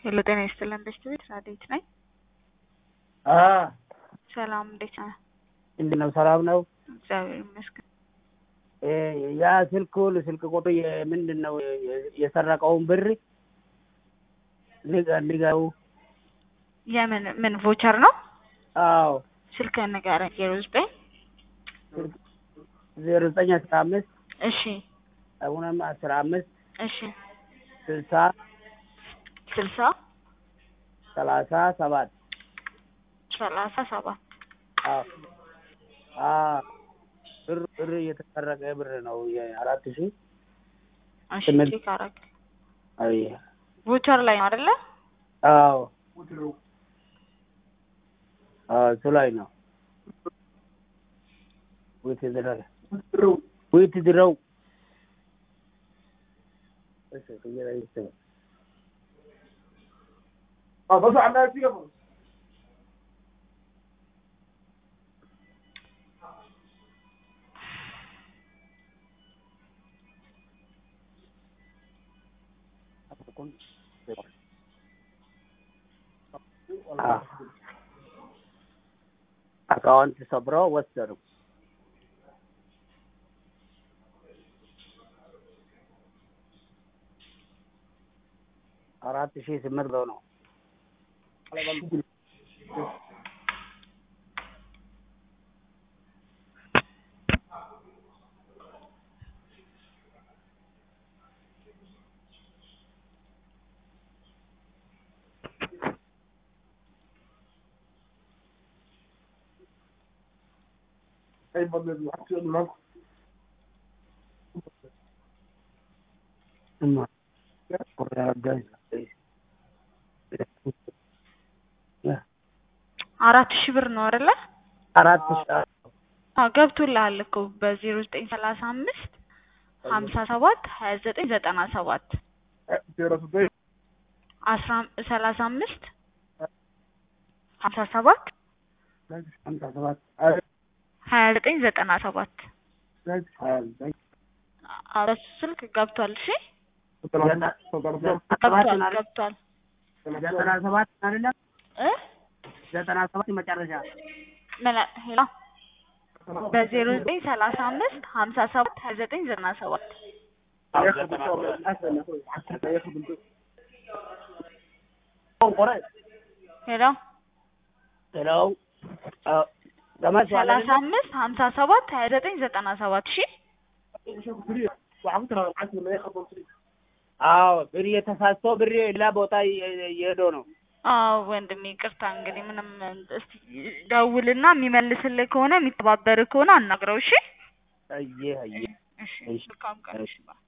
ሄሎ ጤና ይስጥልን በሽታ ቤት ራዴት ነኝ። አ ሰላም እንዴት ነህ? እንዴት ነው? ሰላም ነው? እግዚአብሔር ይመስገን። እ ያ ስልኩ ስልክ ቁጥሩ ምንድን ነው የሰረቀውን ብር ንገ- ንገሩ። የምን ምን ቮቸር ነው? አዎ ስልክህን ንገረኝ። ዜሮ ዘጠኝ ዜሮ ዘጠኝ አስራ አምስት እሺ አሁንም አስራ አምስት እሺ ስልሳ ስልሳ ሰላሳ ሰባት ሰላሳ ሰባት አዎ አዎ ብር ብር የተሰረቀ ብር ነው የአራት ሺህ እሺ ስምንት ቼክ አረግ አይ ቮቸር ላይ ነው አይደለ? አዎ አዎ እሱ ላይ ነው ዊት ድረው ዊት ድረው እሺ ከየላ ይስተው አካውንት ሰብረው ወሰዱ። አራት ሺህ ስምንት መቶ ነው። እማ አራት ሺህ ብር ነው አይደለ? አራት ሺህ አዎ ገብቶልሃል እኮ በዜሮ ዘጠኝ ሰላሳ አምስት ሀምሳ ሰባት ሀያ ዘጠኝ ዘጠና ሰባት አስራ ሰላሳ አምስት ሀምሳ ሰባት ሀምሳ ሰባት ሀያ ዘጠኝ ዘጠና ሰባት ሀያ ዘጠኝ አዎ በሱ ስልክ ገብቷል። እሺ ሰባት ገብቷል ገብቷል ዘጠና ሰባት አይደለም እ ዘጠና ሰባት መጨረሻ ምን ሄሎ በዜሮ ዘጠኝ ሰላሳ አምስት ሀምሳ ሰባት ሀያ ዘጠኝ ዘጠና ሰባት ሄሎ ሄሎ ለማለት ሰላሳ አምስት ሀምሳ ሰባት ሀያ ዘጠኝ ዘጠና ሰባት እሺ አዎ ብር የተሳስቶ ብር ሌላ ቦታ እየሄዶ ነው። አዎ ወንድሜ ይቅርታ እንግዲህ ምንም እስቲ ደውልና የሚመልስልህ ከሆነ የሚተባበርህ ከሆነ አናግረው እሺ አየህ አየህ እሺ እሺ። መልካም ቀን እሺ ባይ